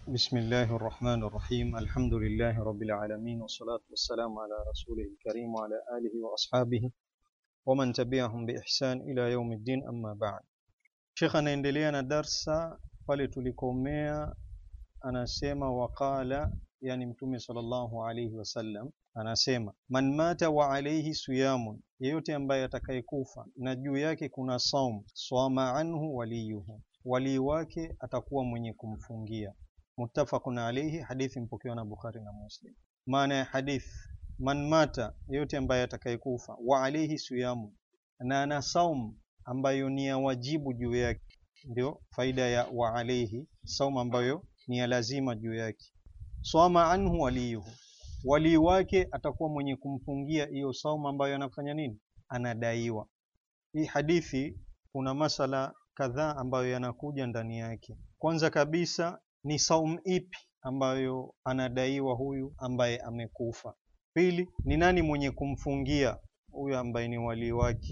بسم الله الرحمن الرحيم الحمد لله رب العالمين والصلاة والسلام على رسوله الكريم وعلى آله وأصحابه ومن تبعهم بإحسان إلى يوم الدين أما بعد Sheikh anaendelea na darsa pale tulikomea, anasema waqala, yani Mtume sallallahu alayhi wasallam anasema man mata wa alayhi siyamun, yeyote ambaye atakayekufa na juu yake kuna saum, swama anhu waliyuhu, walii wake atakuwa mwenye kumfungia. Muttafaqun alayhi, hadithi mpokewa na Bukhari na Muslim. Maana ya hadith, man mata, yeyote ambaye atakayekufa, wa alayhi siyamun, na ana saum ambayo ni ya wajibu juu yake, ndio faida ya wa alayhi, saum ambayo ni ya lazima juu yake. Swama anhu waliyuhu, walii wake atakuwa mwenye kumfungia hiyo saumu ambayo anafanya nini, anadaiwa. Hii hadithi kuna masala kadhaa ambayo yanakuja ndani yake. Kwanza kabisa ni saumu ipi ambayo anadaiwa huyu ambaye amekufa. Pili ni nani mwenye kumfungia huyu ambaye ni walii wake,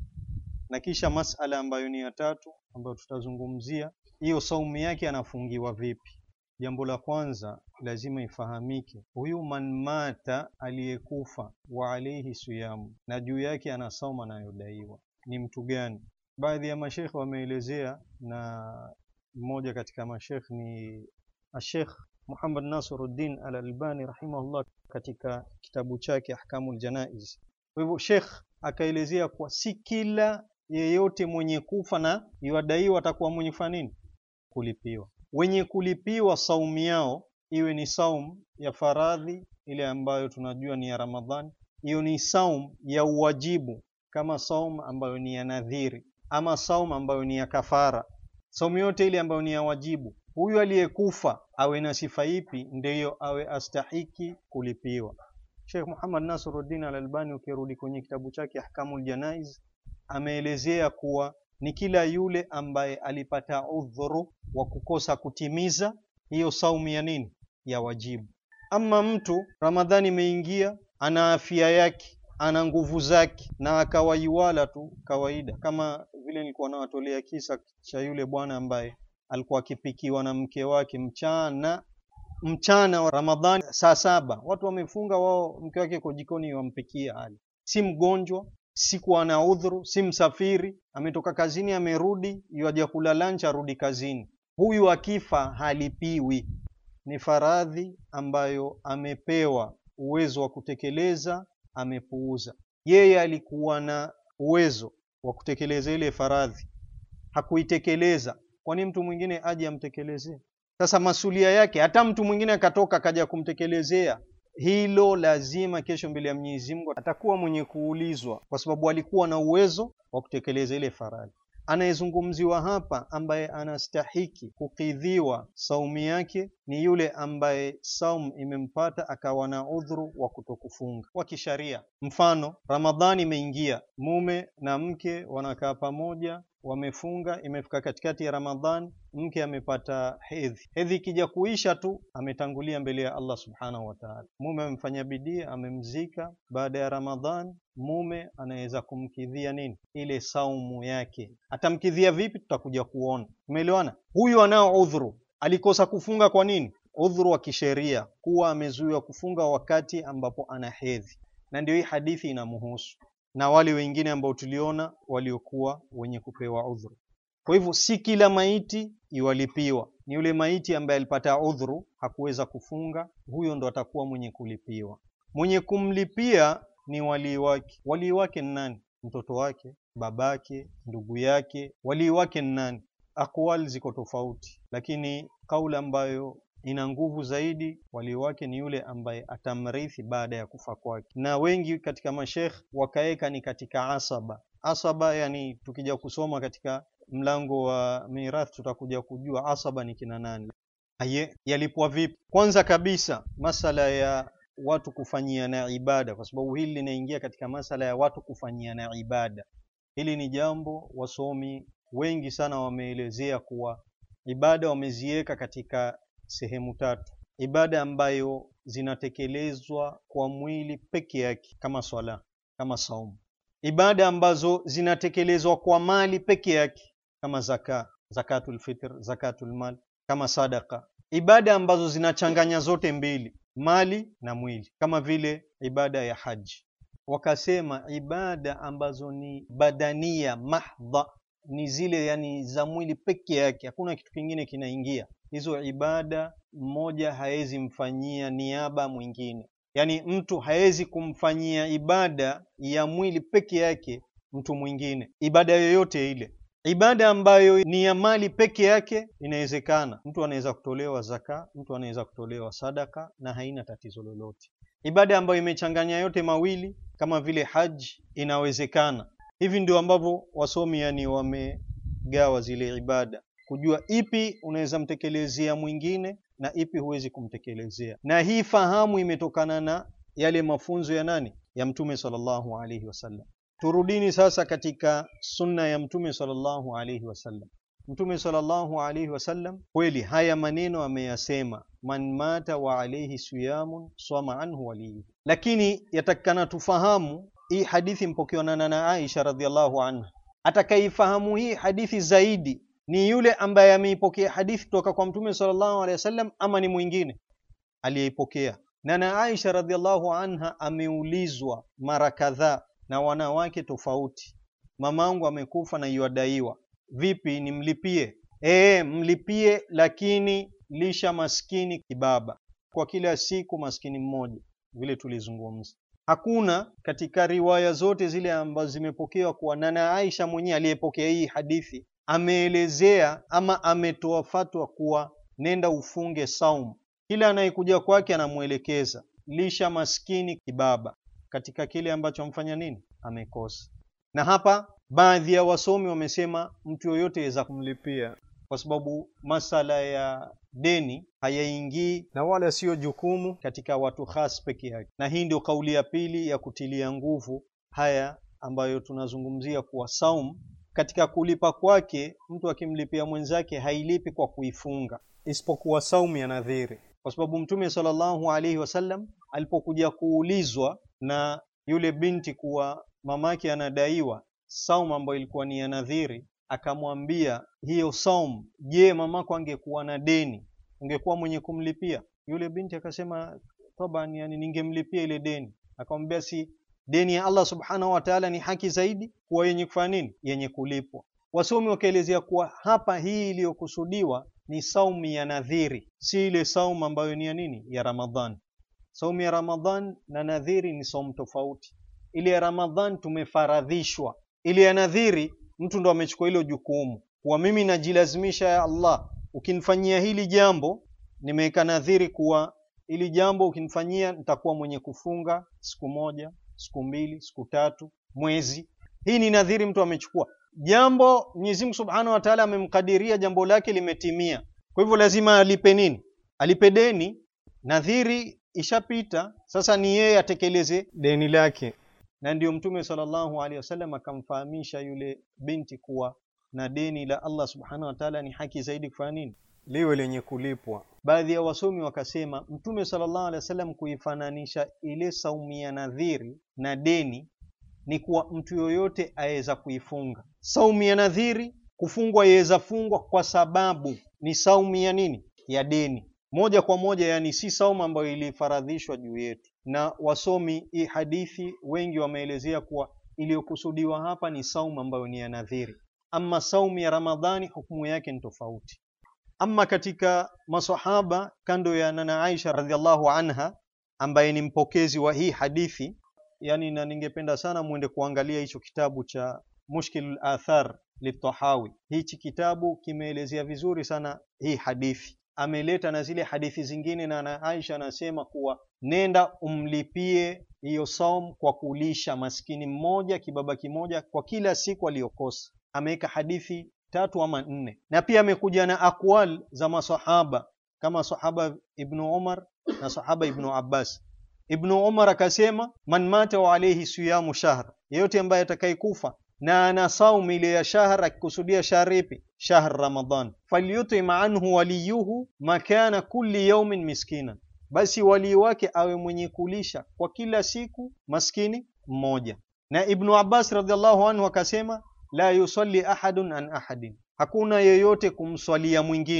na kisha masala ambayo ni ya tatu ambayo tutazungumzia hiyo saumu yake anafungiwa vipi. Jambo la kwanza lazima ifahamike, huyu man mata aliyekufa, wa alaihi siyamu, na juu yake ana saumu anayodaiwa ni mtu gani? Baadhi ya mashekhe wameelezea, na mmoja katika mashekhe ni Ashekh Muhammad Nasiruddin Al-Albani rahimahullah katika kitabu chake Ahkamul Janaiz. Kwa hivyo Sheikh akaelezea kuwa si kila yeyote mwenye kufa na yuadaiwa atakuwa mwenye kufanya nini, kulipiwa wenye kulipiwa saumu yao iwe ni saumu ya faradhi ile ambayo tunajua ni ya Ramadhani, hiyo ni saumu ya uwajibu kama saumu ambayo ni ya nadhiri, ama saumu ambayo ni ya kafara. Saumu yote ile ambayo ni ya wajibu, huyu aliyekufa awe na sifa ipi ndiyo awe astahiki kulipiwa. Sheikh Muhammad Nasiruddin Al-Albani, ukirudi kwenye kitabu chake Ahkamul Janaiz, ameelezea kuwa ni kila yule ambaye alipata udhuru wa kukosa kutimiza hiyo saumu ya nini, ya wajibu. Ama mtu Ramadhani imeingia, ana afya yake, ana nguvu zake, na akawaiwala tu kawaida, kama vile nilikuwa nawatolea kisa cha yule bwana ambaye alikuwa akipikiwa na mke wake mchana mchana wa Ramadhani saa saba, watu wamefunga, wao mke wake kwa jikoni wampikia hali, si mgonjwa siku ana udhuru, si msafiri, ametoka kazini amerudi, yaja kula lunch, arudi kazini. Huyu akifa halipiwi, ni faradhi ambayo amepewa uwezo wa kutekeleza, amepuuza. Yeye alikuwa na uwezo wa kutekeleza ile faradhi, hakuitekeleza. Kwani mtu mwingine aje amtekelezee? Sasa masulia yake, hata mtu mwingine akatoka akaja kumtekelezea hilo lazima kesho mbele ya Mwenyezi Mungu atakuwa mwenye kuulizwa, kwa sababu alikuwa na uwezo wa kutekeleza ile faradhi. Anayezungumziwa hapa ambaye anastahiki kukidhiwa saumu yake ni yule ambaye saumu imempata akawa na udhuru wa kutokufunga wa kisharia. Mfano, Ramadhani imeingia, mume na mke wanakaa pamoja wamefunga, imefika katikati ya Ramadhani, mke amepata hedhi. Hedhi ikija kuisha tu ametangulia mbele ya Allah subhanahu wa ta'ala. Mume amemfanya bidii, amemzika. Baada ya Ramadhani, mume anaweza kumkidhia nini, ile saumu yake. Atamkidhia vipi? Tutakuja kuona. Umeelewana? Huyu anao udhuru, alikosa kufunga. Kwa nini? Udhuru wa kisheria, kuwa amezuiwa kufunga wakati ambapo ana hedhi, na ndio hii hadithi inamuhusu na wale wengine ambao tuliona waliokuwa wenye kupewa udhuru. Kwa hivyo si kila maiti iwalipiwa, ni yule maiti ambaye alipata udhuru hakuweza kufunga, huyo ndo atakuwa mwenye kulipiwa. Mwenye kumlipia ni walii wake. Walii wake ni nani? Mtoto wake, babake, ndugu yake. Walii wake ni nani? Akwali ziko tofauti, lakini kauli ambayo ina nguvu zaidi, walii wake ni yule ambaye atamrithi baada ya kufa kwake, na wengi katika mashekh wakaweka ni katika asaba. Asaba yani, tukija kusoma katika mlango wa mirathi tutakuja kujua asaba ni kina nani. Aye, yalipwa vipi? Kwanza kabisa masala ya watu kufanyiana ibada, kwa sababu hili linaingia katika masala ya watu kufanyiana ibada. Hili ni jambo wasomi wengi sana wameelezea kuwa ibada wameziweka katika sehemu tatu: ibada ambayo zinatekelezwa kwa mwili peke yake kama swala, kama saumu; ibada ambazo zinatekelezwa kwa mali peke yake kama zaka, zakatul fitr, zakatul mal, kama sadaka, ibada ambazo zinachanganya zote mbili, mali na mwili, kama vile ibada ya haji. Wakasema ibada ambazo ni badania mahdha, ni zile yani za mwili peke yake, hakuna kitu kingine kinaingia. Hizo ibada mmoja hawezi mfanyia niaba mwingine, yani mtu hawezi kumfanyia ibada ya mwili peke yake mtu mwingine, ibada yoyote ile. Ibada ambayo ni ya mali peke yake inawezekana, mtu anaweza kutolewa zaka, mtu anaweza kutolewa sadaka na haina tatizo lolote. Ibada ambayo imechanganya yote mawili kama vile haji inawezekana. Hivi ndio ambavyo wasomi yani wamegawa zile ibada, kujua ipi unaweza mtekelezea mwingine na ipi huwezi kumtekelezea, na hii fahamu imetokana na yale mafunzo ya nani? Ya Mtume sallallahu alaihi wasallam. Turudini sasa katika sunna ya Mtume sallallahu alaihi wasallam. Mtume sallallahu alaihi wasallam kweli haya maneno ameyasema, man mata wa alaihi siyamun swama anhu waliyu, lakini yatakikana tufahamu hii hadithi mpokewa na nana Aisha radhiallahu anha. Atakaifahamu hii hadithi zaidi ni yule ambaye ameipokea hadithi kutoka kwa Mtume sallallahu alaihi wasallam, ama ni mwingine aliyeipokea. Nana Aisha radhiallahu anha ameulizwa mara kadhaa na wanawake tofauti, mamangu amekufa na yuadaiwa, vipi nimlipie? Ee, mlipie, lakini lisha maskini kibaba kwa kila siku, maskini mmoja, vile tulizungumza. Hakuna katika riwaya zote zile ambazo zimepokewa kuwa nana Aisha mwenyewe aliyepokea hii hadithi ameelezea ama ametoa fatwa kuwa nenda ufunge saumu. Kila anayekuja kwake anamwelekeza lisha maskini kibaba katika kile ambacho amfanya nini, amekosa. Na hapa baadhi ya wasomi wamesema mtu yoyote aweza kumlipia, kwa sababu masala ya deni hayaingii na wala siyo jukumu katika watu khas peke yake, na hii ndio kauli ya pili ya kutilia nguvu haya ambayo tunazungumzia kuwa saum katika kulipa kwake, mtu akimlipia mwenzake hailipi kwa kuifunga, isipokuwa saumu ya nadhiri, kwa sababu Mtume sallallahu alaihi wasallam alipokuja kuulizwa na yule binti kuwa mamake anadaiwa saumu ambayo ilikuwa ni ya nadhiri, akamwambia hiyo saumu, je, mamako angekuwa na deni ungekuwa mwenye kumlipia? Yule binti akasema taban, yani ningemlipia ile deni. Akamwambia si deni ya Allah subhanahu wa ta'ala ni haki zaidi kuwa yenye kufanya nini, yenye kulipwa. Wasomi wakaelezea kuwa hapa hii iliyokusudiwa ni saumu ya nadhiri, si ile saumu ambayo ni ya nini, ya Ramadhan. Saumu ya Ramadhan na nadhiri ni saumu tofauti. Ile ya Ramadhan tumefaradhishwa, ile ya nadhiri mtu ndo amechukua hilo jukumu kuwa mimi najilazimisha, ya Allah, ukinifanyia hili jambo, nimeweka nadhiri kuwa hili jambo ukinifanyia nitakuwa mwenye kufunga siku moja, siku mbili, siku tatu, mwezi. Hii ni nadhiri mtu amechukua jambo. Mwenyezi Mungu Subhanahu wa Ta'ala amemkadiria jambo lake limetimia, kwa hivyo lazima alipe nini? Alipe deni. Nadhiri ishapita, sasa ni yeye atekeleze deni lake. Na ndiyo Mtume sallallahu alaihi wasallam akamfahamisha yule binti kuwa na deni la Allah Subhanahu wa Ta'ala ni haki zaidi kufanya nini, liwe lenye kulipwa. Baadhi ya wasomi wakasema Mtume sallallahu alaihi wasallam kuifananisha ile saumu ya nadhiri na deni ni kuwa mtu yoyote aweza kuifunga saumu ya nadhiri. Kufungwa yaweza fungwa kwa sababu ni saumu ya nini, ya deni moja kwa moja, yani si saumu ambayo ilifaradhishwa juu yetu. Na wasomi hii hadithi wengi wameelezea kuwa iliyokusudiwa hapa ni saumu ambayo ni ya nadhiri. Ama saumu ya Ramadhani hukumu yake ni tofauti. Ama katika masahaba kando ya nana Aisha radhiallahu anha ambaye ni mpokezi wa hii hadithi yani, na ningependa sana muende kuangalia hicho kitabu cha Mushkilul Athar litahawi. Hichi kitabu kimeelezea vizuri sana hii hadithi, ameleta na zile hadithi zingine, na na Aisha anasema kuwa nenda umlipie hiyo saum kwa kulisha maskini mmoja kibaba kimoja kwa kila siku aliyokosa. Ameweka hadithi tatu ama nne, na pia amekuja na akwal za masahaba kama sahaba Ibnu Umar na sahaba Ibnu Abbas. Ibnu Umar akasema, man mata wa alayhi siyamu shahr, yeyote ambaye atakayekufa na ana saumu ile ya shahr, akikusudia shahr ipi? Shahr Ramadan, falyutim anhu waliyuhu makana kulli yawmin miskina, basi walii wake awe mwenye kulisha kwa kila siku maskini mmoja. Na Ibnu Abbas radhiallahu anhu akasema, la yusalli ahadun an ahadin, hakuna yeyote kumswalia mwingine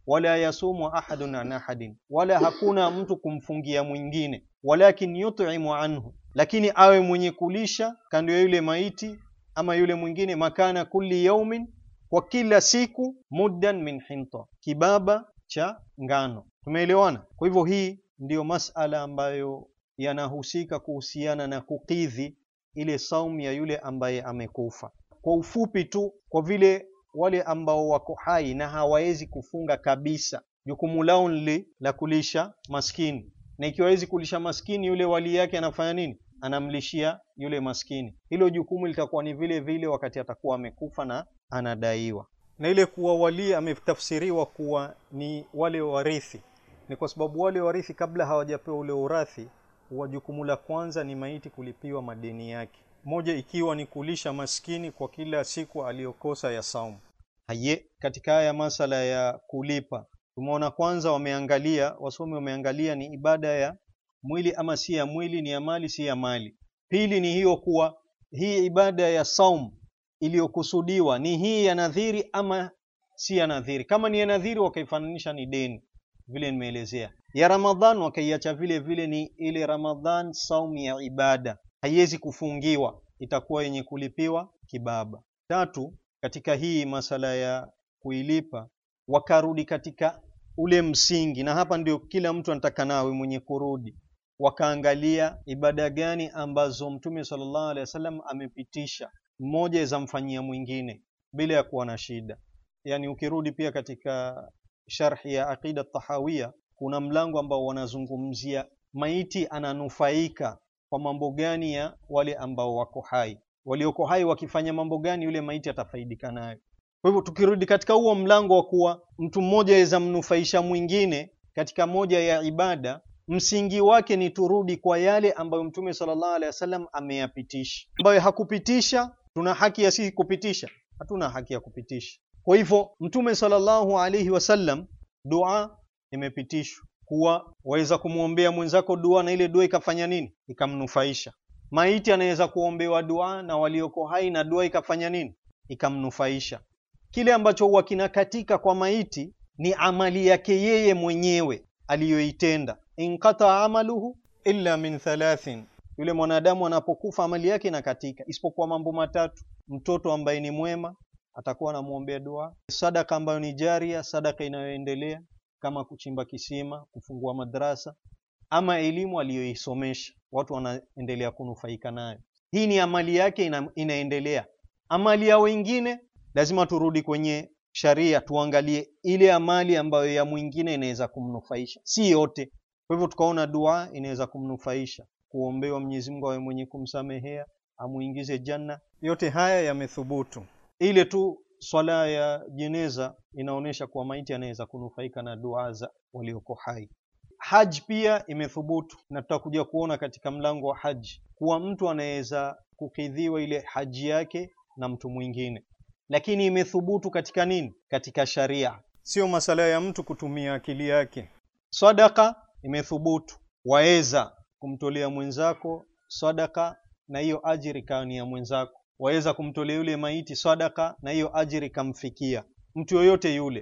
wala yasumu ahadun an ahadin, wala hakuna mtu kumfungia mwingine, walakin yut'imu anhu, lakini awe mwenye kulisha kando ya yule maiti ama yule mwingine, makana kulli yaumin, kwa kila siku, muddan min hinta, kibaba cha ngano. Tumeelewana? Kwa hivyo hii ndiyo masala ambayo yanahusika kuhusiana na kukidhi ile saumu ya yule ambaye amekufa. Kwa ufupi tu, kwa vile wale ambao wako hai na hawawezi kufunga kabisa, jukumu lao ni la kulisha maskini, na ikiwa hawezi kulisha maskini, yule wali yake anafanya nini? Anamlishia yule maskini. Hilo jukumu litakuwa ni vile vile wakati atakuwa amekufa na anadaiwa. Na ile kuwa wali ametafsiriwa kuwa ni wale warithi, ni kwa sababu wale warithi kabla hawajapewa ule urathi wa jukumu la kwanza ni maiti kulipiwa madeni yake, moja ikiwa ni kulisha maskini kwa kila siku aliyokosa ya saumu. Haye, katika haya masala ya kulipa tumeona kwanza, wameangalia wasomi wameangalia ni ibada ya mwili ama si ya mwili, ni ya mali si ya mali. Pili ni hiyo kuwa hii ibada ya saum iliyokusudiwa ni hii ya nadhiri ama si ya nadhiri. Kama ni ya nadhiri, wakaifananisha ni deni, vile nimeelezea. Ya Ramadhan wakaiacha vile vile, ni ile Ramadhan saum ya ibada, haiwezi kufungiwa, itakuwa yenye kulipiwa kibaba. Tatu, katika hii masala ya kuilipa wakarudi katika ule msingi, na hapa ndio kila mtu anataka nawe mwenye kurudi, wakaangalia ibada gani ambazo Mtume sallallahu alaihi wasallam amepitisha, mmoja zamfanyia mwingine bila ya kuwa na shida. Yani ukirudi pia katika sharhi ya Aqida Tahawiya kuna mlango ambao wanazungumzia maiti ananufaika kwa mambo gani ya wale ambao wako hai, walioko hai wakifanya mambo gani, yule maiti atafaidika nayo. Kwa hivyo tukirudi katika huo mlango wa kuwa mtu mmoja aweza mnufaisha mwingine katika moja ya ibada, msingi wake ni turudi kwa yale ambayo Mtume sallallahu alaihi wasallam ameyapitisha. Ambayo hakupitisha, tuna haki ya sisi kupitisha? Hatuna haki ya kupitisha. Kwa hivyo Mtume sallallahu alaihi wasallam, dua imepitishwa kuwa waweza kumwombea mwenzako dua na ile dua ikafanya nini? Ikamnufaisha. Maiti anaweza kuombewa dua na walioko hai na dua ikafanya nini? Ikamnufaisha. Kile ambacho huwa kinakatika kwa maiti ni amali yake yeye mwenyewe aliyoitenda. Inqata amaluhu illa min thalathin, yule mwanadamu anapokufa amali yake inakatika, isipokuwa mambo matatu: mtoto ambaye ni mwema atakuwa anamwombea dua, sadaka ambayo ni jaria, sadaka inayoendelea kama kuchimba kisima, kufungua madrasa, ama elimu aliyoisomesha watu wanaendelea kunufaika nayo. Hii ni amali yake ina, inaendelea. Amali ya wengine lazima turudi kwenye sharia, tuangalie ile amali ambayo ya mwingine inaweza kumnufaisha, si yote. Kwa hivyo tukaona dua inaweza kumnufaisha, kuombewa Mwenyezi Mungu awe mwenye kumsamehea, amuingize janna. Yote haya yamethubutu. Ile tu swala ya jeneza inaonyesha kuwa maiti anaweza kunufaika na dua za walioko hai. Haji pia imethubutu, na tutakuja kuona katika mlango wa haji kuwa mtu anaweza kukidhiwa ile haji yake na mtu mwingine, lakini imethubutu katika nini? Katika sharia, sio masala ya mtu kutumia akili yake. Sadaka imethubutu, waweza kumtolea mwenzako sadaka na hiyo ajiri ikawa ni ya mwenzako waweza kumtolea yule maiti sadaka na hiyo ajiri kamfikia mtu yoyote yule.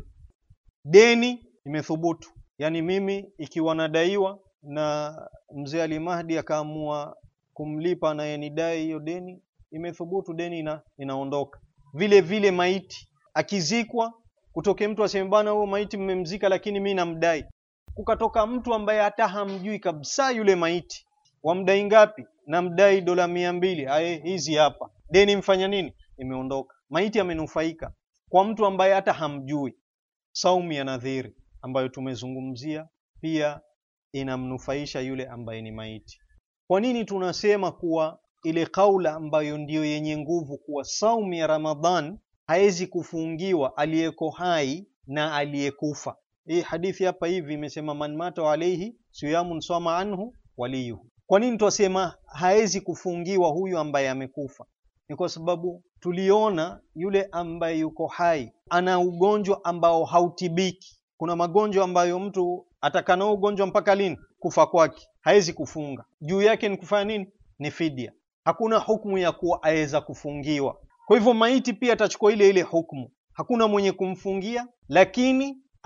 Deni imethubutu, yaani mimi ikiwa nadaiwa na mzee Ali Mahdi akaamua kumlipa anayenidai hiyo deni, imethubutu, deni ina, inaondoka. Vile vile maiti akizikwa, kutoke mtu aseme bana, huyo maiti mmemzika, lakini mi namdai, kukatoka mtu ambaye hata hamjui kabisa yule maiti, wamdai ngapi? Namdai dola mia mbili. Aye, hizi hapa deni mfanya nini? Imeondoka. Maiti amenufaika kwa mtu ambaye hata hamjui. Saumu ya nadhiri ambayo tumezungumzia pia inamnufaisha yule ambaye ni maiti. Kwa nini tunasema kuwa ile kaula ambayo ndiyo yenye nguvu kuwa saumu ya Ramadhan hawezi kufungiwa aliyeko hai na aliyekufa? Hii hadithi hapa hivi imesema man mata alayhi siyamun sama anhu waliyuhu. Kwa nini twasema hawezi kufungiwa huyu ambaye amekufa? Ni kwa sababu tuliona yule ambaye yuko hai ana ugonjwa ambao hautibiki. Kuna magonjwa ambayo mtu atakanao ugonjwa mpaka lini? Kufa kwake, hawezi kufunga. Juu yake ni kufanya nini? Ni fidia. Hakuna hukumu ya kuwa aweza kufungiwa. Kwa hivyo maiti pia atachukua ile ile hukumu, hakuna mwenye kumfungia, lakini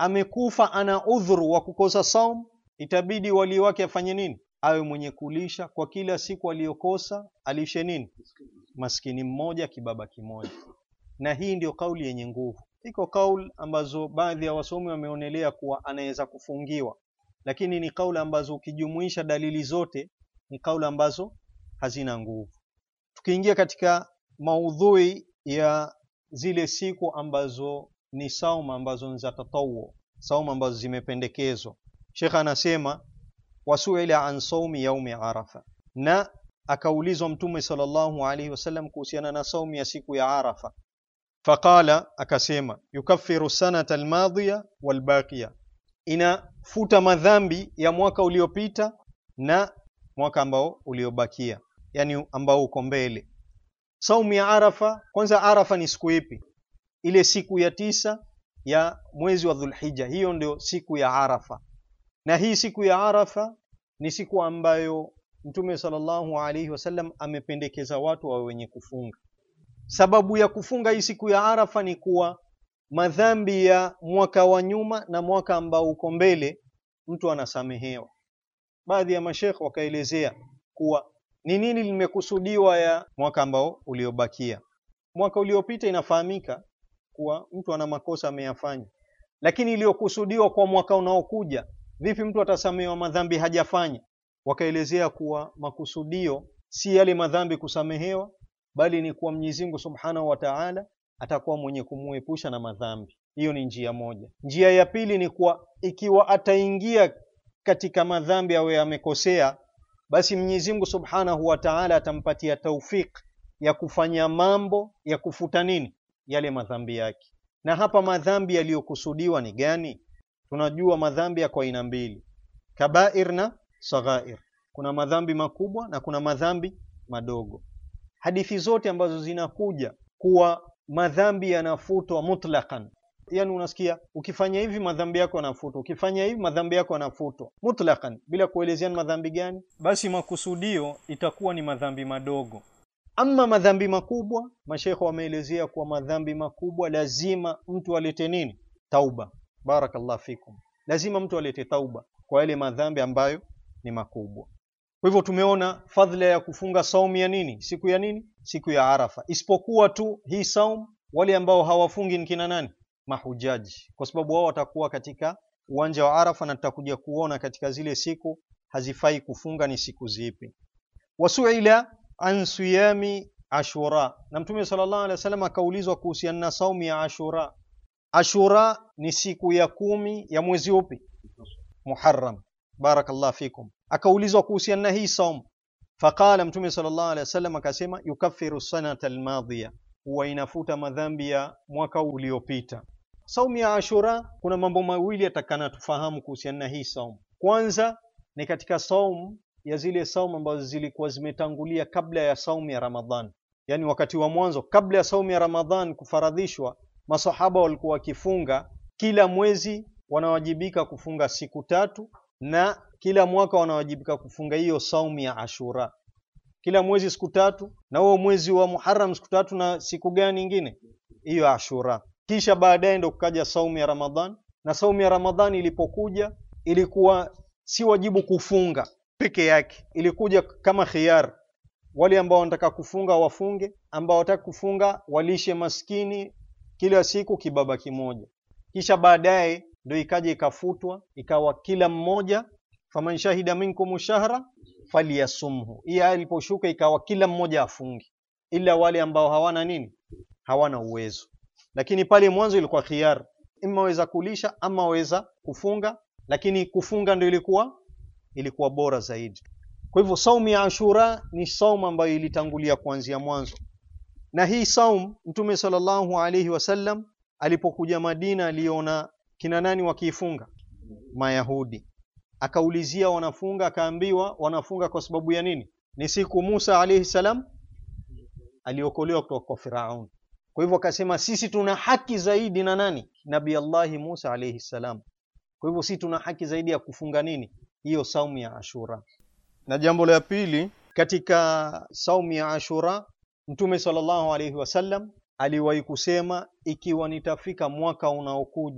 amekufa ana udhuru wa kukosa saum, itabidi wali wake afanye nini? Awe mwenye kulisha kwa kila siku aliyokosa, alishe nini? Maskini mmoja, kibaba kimoja. Na hii ndio kauli yenye nguvu. Iko kauli ambazo baadhi ya wasomi wameonelea kuwa anaweza kufungiwa, lakini ni kauli ambazo ukijumuisha dalili zote ni kauli ambazo hazina nguvu. Tukiingia katika maudhui ya zile siku ambazo ni sauma ambazo ni za tatawu, sauma ambazo zimependekezwa, Sheikh anasema wasuila an saumi yaumi Arafa, na akaulizwa Mtume sallallahu alaihi wasallam kuhusiana na saumu ya siku ya Arafa, faqala, akasema yukaffiru sanata almadhiya walbaqiya, inafuta madhambi ya mwaka uliopita na mwaka ambao uliobakia, yani ambao uko mbele. Saumu ya Arafa, kwanza Arafa ni siku ipi? Ile siku ya tisa ya mwezi wa Dhulhijja, hiyo ndio siku ya Arafa. Na hii siku ya Arafa ni siku ambayo Mtume sallallahu alaihi wasallam amependekeza watu wawe wenye kufunga. Sababu ya kufunga hii siku ya Arafa ni kuwa madhambi ya mwaka wa nyuma na mwaka ambao uko mbele mtu anasamehewa. Baadhi ya mashekh wakaelezea kuwa ni nini limekusudiwa ya mwaka ambao uliobakia. Mwaka uliopita inafahamika kuwa mtu ana makosa ameyafanya, lakini iliyokusudiwa kwa mwaka unaokuja, vipi mtu atasamehewa madhambi hajafanya? Wakaelezea kuwa makusudio si yale madhambi kusamehewa, bali ni kuwa Mwenyezi Mungu Subhanahu wa Ta'ala atakuwa mwenye kumuepusha na madhambi. Hiyo ni njia moja. Njia ya pili ni kuwa ikiwa ataingia katika madhambi awe amekosea, basi Mwenyezi Mungu Subhanahu wa Ta'ala atampatia taufik ya kufanya mambo ya kufuta nini yale madhambi yake. Na hapa madhambi yaliyokusudiwa ni gani? Tunajua madhambi yako aina mbili, kabair na saghair. Kuna madhambi makubwa na kuna madhambi madogo. Hadithi zote ambazo zinakuja kuwa madhambi yanafutwa mutlaqan, yani unasikia ukifanya hivi madhambi yako yanafutwa, ukifanya hivi madhambi yako yanafutwa mutlaqan, bila kuelezea ni madhambi gani, basi makusudio itakuwa ni madhambi madogo. Ama madhambi makubwa, mashekhe wameelezea kuwa madhambi makubwa lazima mtu alete nini? Tauba. Barakallah fikum, lazima mtu alete tauba kwa yale madhambi ambayo ni makubwa. Kwa hivyo tumeona fadhila ya kufunga saumu ya nini, siku ya nini, siku ya Arafa, isipokuwa tu hii saumu wale ambao hawafungi ni kina nani? Mahujaji, kwa sababu wao watakuwa katika uwanja wa Arafa, na tutakuja kuona katika zile siku hazifai kufunga ni siku zipi. Wasuila an siyami Ashura, na Mtume sallallahu alaihi wasallam akaulizwa kuhusiana na saumu ya Ashura. Ashura ni siku ya kumi ya mwezi upi? Muharram. Barakallah fikum. Akaulizwa kuhusiana na hii saumu, faqala Mtume sallallahu alaihi wasallam akasema, yukaffiru sanata almadhiya, huwa inafuta madhambi ya mwaka uliopita. Saumu ya Ashura, kuna mambo mawili yatakana tufahamu kuhusiana na hii saumu. Kwanza ni katika saumu ya zile saumu ambazo zilikuwa zimetangulia kabla ya saumu ya Ramadhan, yaani wakati wa mwanzo kabla ya saumu ya Ramadhan kufaradhishwa, masahaba walikuwa wakifunga kila mwezi, wanawajibika kufunga siku tatu, na kila mwaka wanawajibika kufunga hiyo saumu ya Ashura, kila mwezi siku tatu, na huo mwezi wa Muharram siku tatu, na siku gani nyingine hiyo Ashura. Kisha baadaye ndo kukaja saumu ya Ramadhan, na saumu ya Ramadhan ilipokuja ilikuwa si wajibu kufunga peke yake, ilikuja kama khiyar. Wale ambao wanataka kufunga wafunge, ambao wataka kufunga walishe maskini kila siku kibaba kimoja. Kisha baadaye ndio ikaja ikafutwa, ikawa kila mmoja, faman shahida minkum shahra falyasumhu. Hii aya iliposhuka ikawa kila mmoja afunge, ila wale ambao hawana nini, hawana uwezo. Lakini pale mwanzo ilikuwa khiyar, ima waweza kulisha ama waweza kufunga, lakini kufunga ndio ilikuwa ilikuwa bora zaidi. Kwa hivyo saumu ya Ashura ni saumu ambayo ilitangulia kuanzia mwanzo, na hii saumu Mtume sallallahu alaihi wasallam alipokuja Madina aliona kina nani wakiifunga? Mayahudi. Akaulizia wanafunga, akaambiwa wanafunga kwa sababu ya nini? Ni siku Musa alaihi salam aliokolewa kutoka kwa Firaun. Kwa hivyo akasema sisi tuna haki zaidi na nani? Nabii Allahi Musa alaihi salam. Kwa hivyo sisi tuna haki zaidi ya kufunga nini? Hiyo saumu ya Ashura. Na jambo la pili katika saumu ya Ashura, Mtume sallallahu alaihi wasallam aliwahi kusema, ikiwa nitafika mwaka unaokuja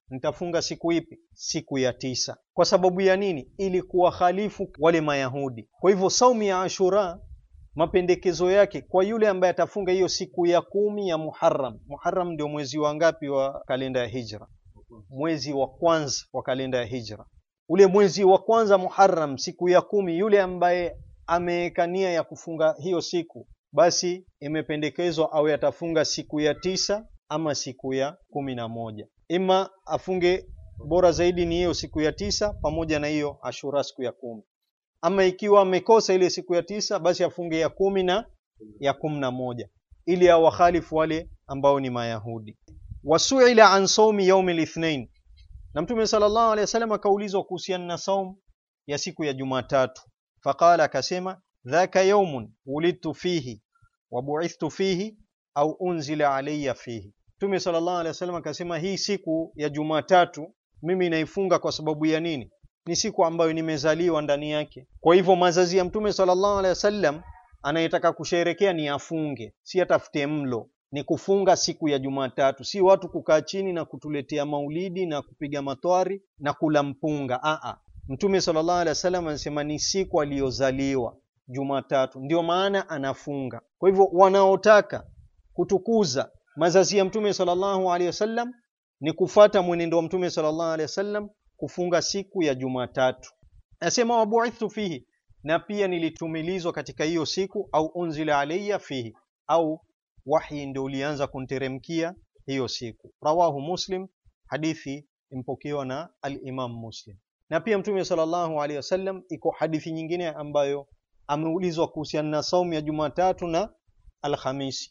nitafunga siku ipi? Siku ya tisa. Kwa sababu ya nini? Ili kuwakhalifu wale Mayahudi. Kwa hivyo saumu ya Ashura mapendekezo yake kwa yule ambaye atafunga hiyo siku ya kumi ya Muharram. Muharram ndio mwezi wa ngapi wa kalenda ya Hijra? Mwezi wa kwanza wa kalenda ya Hijra. Ule mwezi wa kwanza Muharram, siku ya kumi, yule ambaye ameweka nia ya kufunga hiyo siku, basi imependekezwa awe atafunga siku ya tisa ama siku ya kumi na moja. Ima afunge, bora zaidi ni hiyo siku ya tisa pamoja na hiyo Ashura siku ya kumi ama ikiwa amekosa ile siku ya tisa basi afunge ya kumi na ya kumi na moja ili awakhalifu wale ambao ni Mayahudi. Wasuila an saumi yaumi lithnain, na Mtume sallallahu alaihi wasallam akaulizwa kuhusiana na saum ya siku ya Jumatatu, faqala, akasema dhaka yaumun wulidtu fihi wa buithtu fihi au unzila alayya fihi. Mtume sallallahu alaihi wasallam akasema hii siku ya Jumatatu mimi naifunga kwa sababu ya nini? ni siku ambayo nimezaliwa ndani yake. Kwa hivyo mazazi ya Mtume sallallahu alaihi wasallam anayetaka kusherekea ni afunge, si atafute mlo. Ni kufunga siku ya Jumatatu, si watu kukaa chini na kutuletea maulidi na kupiga matwari na kula mpunga. Aa, Mtume sallallahu alaihi wasallam anasema ni siku aliyozaliwa Jumatatu, ndio maana anafunga. Kwa hivyo wanaotaka kutukuza mazazi ya Mtume sallallahu alaihi wasallam ni kufata mwenendo wa Mtume sallallahu alaihi wasallam kufunga siku ya Jumatatu. Nasema wabuithtu fihi, na pia nilitumilizwa katika hiyo siku, au unzila alayya fihi, au wahi ndio ulianza kunteremkia hiyo siku. Rawahu Muslim, hadithi impokewa na al-Imam Muslim. Na pia Mtume sallallahu alaihi wasallam, iko hadithi nyingine ambayo ameulizwa kuhusiana na saumu ya Jumatatu na Alhamisi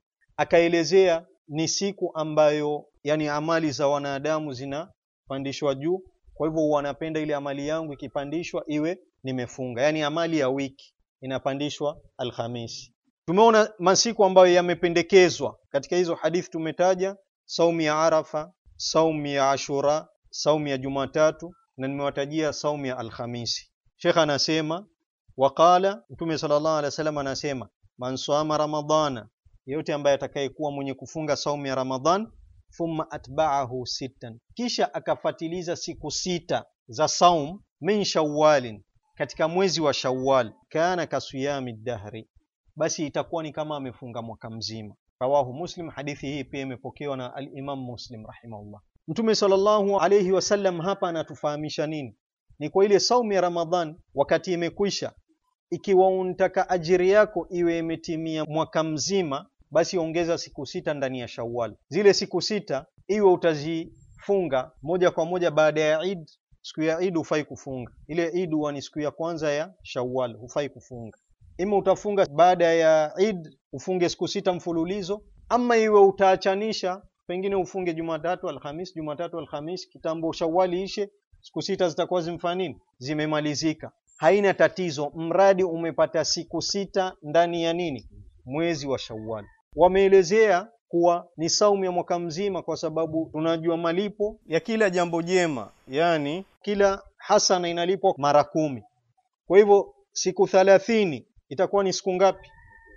akaelezea ni siku ambayo yani amali za wanadamu zinapandishwa juu kwa hivyo wanapenda ile amali yangu ikipandishwa iwe nimefunga, yaani amali ya wiki inapandishwa Alhamisi. Tumeona masiku ambayo yamependekezwa katika hizo hadithi tumetaja, saumu ya Arafa, saumu ya Ashura, saumu ya Jumatatu na nimewatajia saumu ya Alhamisi. Sheikh anasema waqala, Mtume sallallahu alaihi wasallam anasema man sama ramadana, yeyote ambaye atakayekuwa mwenye kufunga saumu ya Ramadhan thumma atba'ahu sittan, kisha akafatiliza siku sita za saum min shawwalin, katika mwezi wa Shawwal, kana kasiyami dahri, basi itakuwa ni kama amefunga mwaka mzima. Rawahu Muslim, hadithi hii pia imepokewa na al-Imam Muslim rahimahullah. Mtume sallallahu alayhi wasallam hapa anatufahamisha nini? Ni kwa ile saumu ya Ramadhan wakati imekwisha, ikiwa unataka ajiri yako iwe imetimia mwaka mzima basi ongeza siku sita ndani ya Shawwal. Zile siku sita iwe utazifunga moja kwa moja baada ya Eid. Siku ya Eid hufai kufunga, ile Eid huwa ni siku ya kwanza ya Shawwal, hufai kufunga. Ima utafunga baada ya Eid ufunge siku sita mfululizo, ama iwe utaachanisha, pengine ufunge Jumatatu, Alhamis, Jumatatu, Alhamis, kitambo Shawwali ishe, siku sita zitakuwa zimefanya nini? Zimemalizika. Haina tatizo, mradi umepata siku sita ndani ya nini? Mwezi wa Shawwal wameelezea kuwa ni saumu ya mwaka mzima, kwa sababu tunajua malipo ya kila jambo jema, yani kila hasana inalipwa mara kumi. Kwa hivyo siku thalathini itakuwa ni siku ngapi?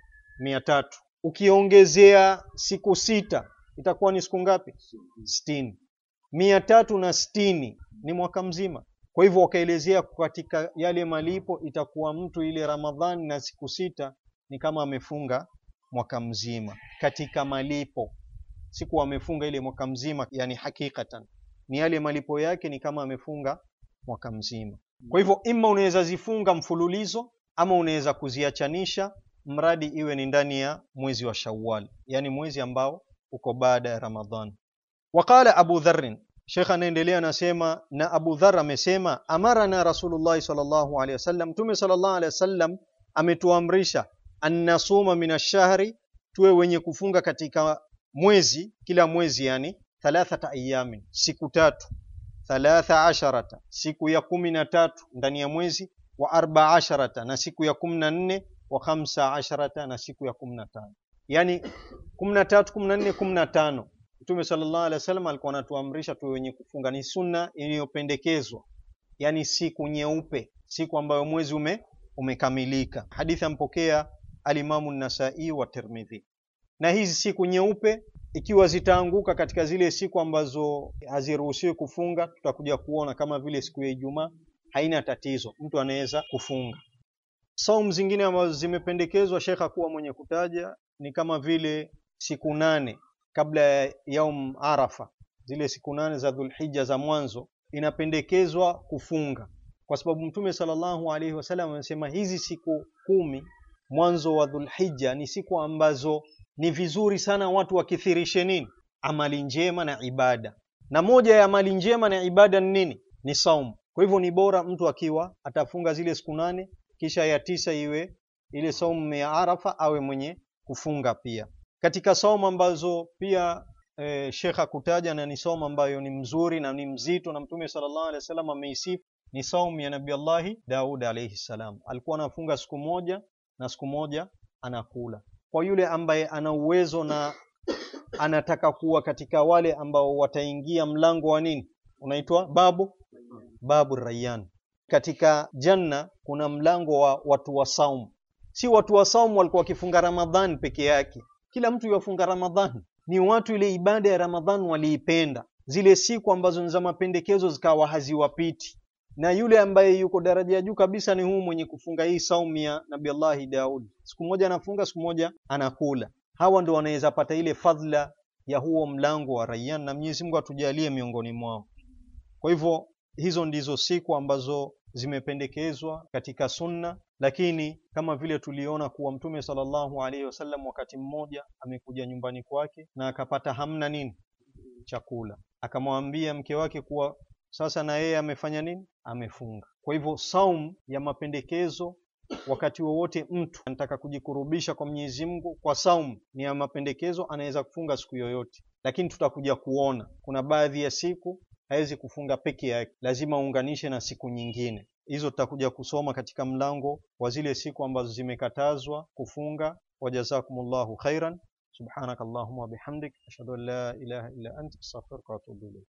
mia tatu. Ukiongezea siku sita itakuwa ni siku ngapi? sitini. mia tatu na sitini ni mwaka mzima. Kwa hivyo wakaelezea katika yale malipo itakuwa mtu ile Ramadhani na siku sita ni kama amefunga mwaka mzima katika malipo, siku amefunga ile mwaka mzima, yani hakikatan ni yale malipo yake ni kama amefunga mwaka mzima. Kwa hivyo ima unaweza zifunga mfululizo ama unaweza kuziachanisha, mradi iwe ni ndani ya mwezi wa Shawwal, yani mwezi ambao uko baada ya Ramadhan. Waqala Abu Dharr, Sheikh anaendelea anasema, na Abu Dharr amesema, amarana Rasulullah sallallahu alaihi wasallam, Mtume sallallahu alaihi wasallam ametuamrisha annasuma min ashahri, tuwe wenye kufunga katika mwezi, kila mwezi, yani thalathata ayamin, siku tatu, thalatha asharata, siku ya kumi na tatu ndani ya mwezi, wa arba asharata, na siku ya kumi na nne, wa khamsa asharata, na siku ya kumi na tano, yani kumi na tatu, kumi na nne, kumi na tano. Mtume sallallahu alaihi wasallam alikuwa anatuamrisha tuwe wenye kufunga, ni sunna iliyopendekezwa, yani siku nyeupe, siku ambayo mwezi ume umekamilika. Hadithi ampokea alimamu Nasai wa Tirmidhi. na hizi siku nyeupe ikiwa zitaanguka katika zile siku ambazo haziruhusiwi kufunga, tutakuja kuona kama vile siku ya Ijumaa, haina tatizo, mtu anaweza kufunga. Saumu zingine ambazo zimependekezwa Shekha kuwa mwenye kutaja ni kama vile siku nane kabla ya yaum Arafa, zile siku nane za Dhulhijja za mwanzo, inapendekezwa kufunga kwa sababu Mtume sallallahu alaihi wasallam amesema hizi siku kumi mwanzo wa Dhulhijja ni siku ambazo ni vizuri sana watu wakithirishe nini, amali njema na ibada, na moja ya amali njema na ibada ni nini? Ni saumu. Kwa hivyo ni bora mtu akiwa atafunga zile siku nane kisha ya tisa iwe ile saumu ya Arafa, awe mwenye kufunga pia. Katika saumu ambazo pia e, Sheikh akutaja na ni saumu ambayo ni mzuri na ni mzito na Mtume sallallahu alaihi wasallam ameisifu ni saumu ya Nabii Allahi Daud alayhi salam. Alikuwa anafunga siku moja na siku moja anakula. Kwa yule ambaye ana uwezo na anataka kuwa katika wale ambao wataingia mlango wa nini unaitwa babu babu Rayyan. Katika janna kuna mlango wa watu wa saumu. Si watu wa saumu walikuwa wakifunga Ramadhani peke yake, kila mtu yafunga Ramadhani. Ni watu ile ibada ya Ramadhani waliipenda, zile siku ambazo ni za mapendekezo zikawa haziwapiti na yule ambaye yuko daraja ya juu kabisa ni huu mwenye kufunga hii saumu ya Nabii Allahi Daud, siku moja anafunga, siku moja anakula. Hawa ndio wanaweza pata ile fadhila ya huo mlango wa Rayyan, na Mwenyezi Mungu atujalie miongoni mwao. Kwa hivyo hizo ndizo siku ambazo zimependekezwa katika sunna, lakini kama vile tuliona kuwa Mtume sallallahu alaihi wasallam wakati mmoja amekuja nyumbani kwake na akapata hamna nini chakula, akamwambia mke wake kuwa sasa na yeye amefanya nini? Amefunga. Kwa hivyo saum ya mapendekezo, wakati wowote mtu anataka kujikurubisha kwa Mwenyezi Mungu kwa saum ni ya mapendekezo, anaweza kufunga siku yoyote, lakini tutakuja kuona kuna baadhi ya siku hawezi kufunga peke yake, lazima uunganishe na siku nyingine. Hizo tutakuja kusoma katika mlango wa zile siku ambazo zimekatazwa kufunga. Wajazakumullahu khairan. Subhanakallahumma wa bihamdik ashhadu an la ilaha illa anta astaghfiruka wa atubu ilayk.